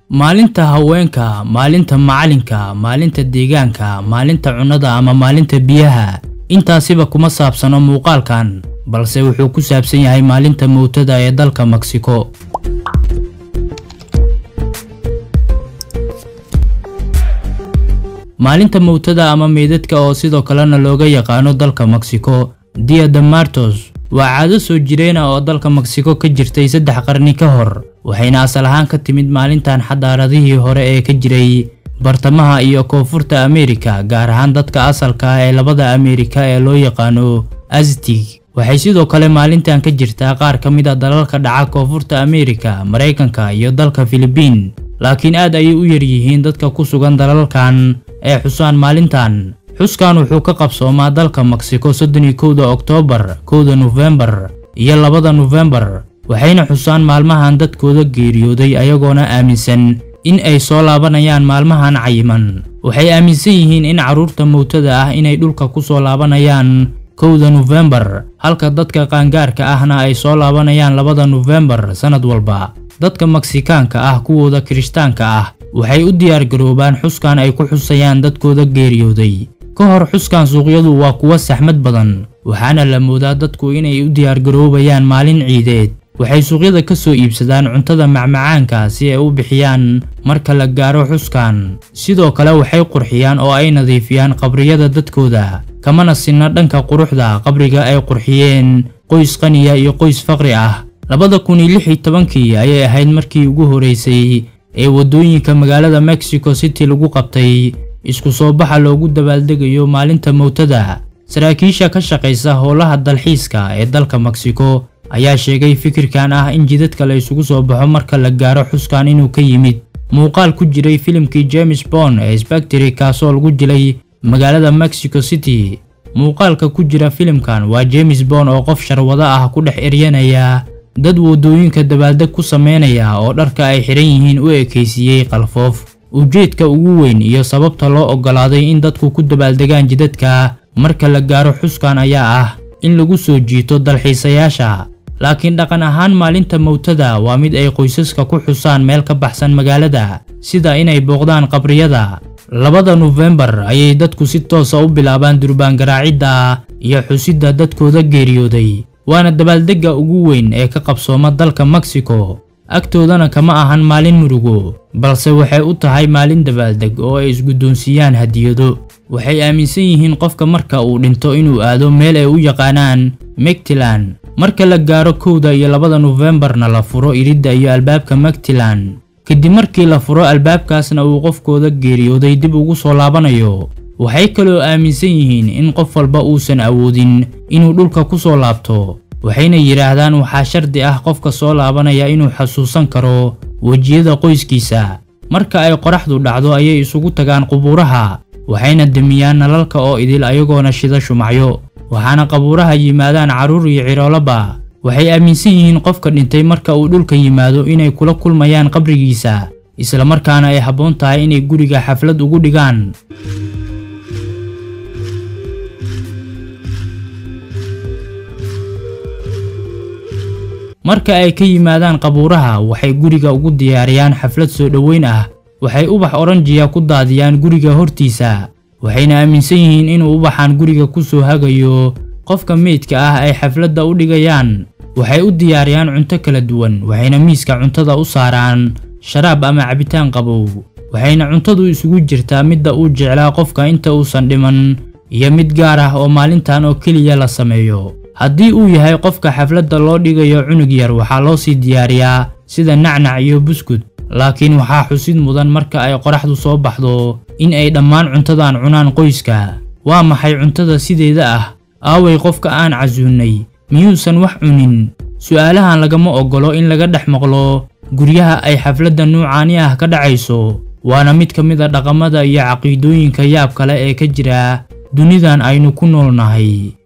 maalinta haweenka maalinta macalinka maalinta deegaanka maalinta cunnada ama maalinta biyaha intaasiba kuma saabsano muuqaalkan balse wuxuu ku saabsan yahay maalinta mowtada ee dalka meksiko maalinta mowtada ama meydadka oo sidoo kalena looga yaqaano dalka meksiko dia de martos waa caado soo jireen ah oo dalka meksiko ka jirtay saddex qarni ka hor waxayna asal ahaan ka timid maalintan xadaaradihii hore ee ka jiray bartamaha iyo koonfurta ameerika gaar ahaan dadka asalka ah ee labada ameerika ee loo yaqaano aztig waxay sidoo kale maalintan ka jirtaa qaar ka mid a dalalka dhaca koonfurta ameerika maraykanka iyo dalka filibiin laakiin aad ayay u yaryihiin dadka ku sugan dalalkan ee xusaan maalintan xuskan wuxuu ka qabsoomaa dalka meksiko soddon iyo kowda oktoobar kowda nofembar iyo labada nofembar waxayna xusaan maalmahan dadkooda geeriyooday ayagoona aaminsan in ay soo laabanayaan maalmahan cayiman waxay aaminsan yihiin in carruurta mowtada ah inay dhulka ku soo laabanayaan kowda nofembar halka dadka qaangaarka ahna ay soo laabanayaan labada nofembar sannad walba dadka meksikaanka ah kuwooda kirishtaanka ah waxay u diyaargaroobaan xuskan ay ku xusayaan dadkooda geeriyooday ka hor xuskan suuqyadu waa kuwa saxmad badan waxaana la moodaa dadku inay u diyaargaroobayaan maalin ciideed waxay suuqyada ka soo iibsadaan cuntada macmacaanka si ay u bixiyaan marka la gaaro xuskan sidoo kale waxay qurxiyaan oo ay nadiifiyaan qabriyada dadkooda kamana sinna dhanka quruxda qabriga ay qurxiyeen qoys qaniya iyo qoys faqri ah labada kun iyo lix iyo tobankii ayay ahayd markii ugu horeysay ee waddooyinka magaalada mexico city lagu qabtay isku soo baxa loogu dabaaldegayo maalinta mowtada saraakiisha ka shaqaysa howlaha dalxiiska ee dalka meksiko ayaa sheegay fikirkan ah in jidadka la isugu soo baxo marka la gaaro xuskan inuu ka yimid muuqaal ku jiray filimkii james bond ee sbacteri kaasoo lagu jilay magaalada mexico city muuqaalka ku jira filimkan waa james bond oo qof sharwado ah ku dhex eryanaya dad waddooyinka dabaaldeg ku sameynaya oo dharka ay xidhan yihiin u ekaysiiyey qalfoof ujeedka ugu weyn iyo sababta loo oggolaaday in dadku ku dabaaldegaan jidadka marka la gaaro xuskan ayaa ah in lagu soo jiito dalxiisayaasha laakiin dhaqan ahaan maalinta mowtada waa mid ay qoysaska ku xusaan meel ka baxsan magaalada sida inay booqdaan qabriyada labada nofembar ayay dadku si toosa u bilaabaan durbaan garaacidda iyo xusidda dadkooda geeriyooday waana dabaaldegga ugu weyn ee ka qabsooma dalka meksiko agtoodana kama ahan maalin murugo balse waxay u tahay maalin dabaaldeg oo ay isguddoonsiiyaan hadiyado waxay aaminsan yihiin qofka marka uu dhinto inuu aado meel ay u yaqaanaan megtilan marka la gaaro kowda iyo labada nofembarna la furo iridda iyo albaabka megtilan kadib markii la furo albaabkaasna uu qofkooda geeriyooday dib ugu soo laabanayo waxay kaloo aaminsan yihiin in qof walba uusan awoodin inuu dhulka ku soo laabto waxayna yidhaahdaan waxaa shardi ah qofka soo laabanaya inuu xasuusan karo wejiyada qoyskiisa marka ay qoraxdu dhacdo ayay isugu tagaan qubuuraha waxayna demiyaan nalalka oo idil ayagoona shida shumacyo waxaana qabuuraha yimaadaan carruur iyo ciroolaba waxay aaminsan yihiin qofka dhintay marka uu dhulka yimaado inay kula kulmayaan qabrigiisa islamarkaana ay habboon tahay inay guriga xaflad ugu dhigaan marka ay ka yimaadaan qabuuraha waxay guriga ugu diyaariyaan xaflad soo dhoweyn ah waxay ubax oranjiya ku daadiyaan guriga hortiisa waxayna aaminsan yihiin inuu ubaxan guriga ku soo hagayo qofka meydka ah ay xafladda u dhigayaan waxay u diyaariyaan cunto kala duwan waxayna miiska cuntada u saaraan sharaab ama cabitaan qabow waxayna cuntadu isugu jirtaa midda uu jeclaa qofka inta uusan dhiman iyo mid gaar ah oo maalintan oo keliya la sameeyo haddii uu yahay qofka xafladda loo dhigayo cunug yar waxaa loo sii diyaariyaa sida nacnac iyo buskud laakiin waxaa xusid mudan marka ay qoraxdu soo baxdo in ay dhammaan cuntadan cunaan qoyska waa maxay cuntada sideeda ah aaway qofka aan casuunnay miyuusan wax cunin su'aalahan lagama oggolo in laga dhex maqlo guryaha ay xafladda nuucaani ah ka dhacayso waana mid ka mid a dhaqamada iyo caqiidooyinka yaab kale ee ka jira dunidan aynu ku noolnahay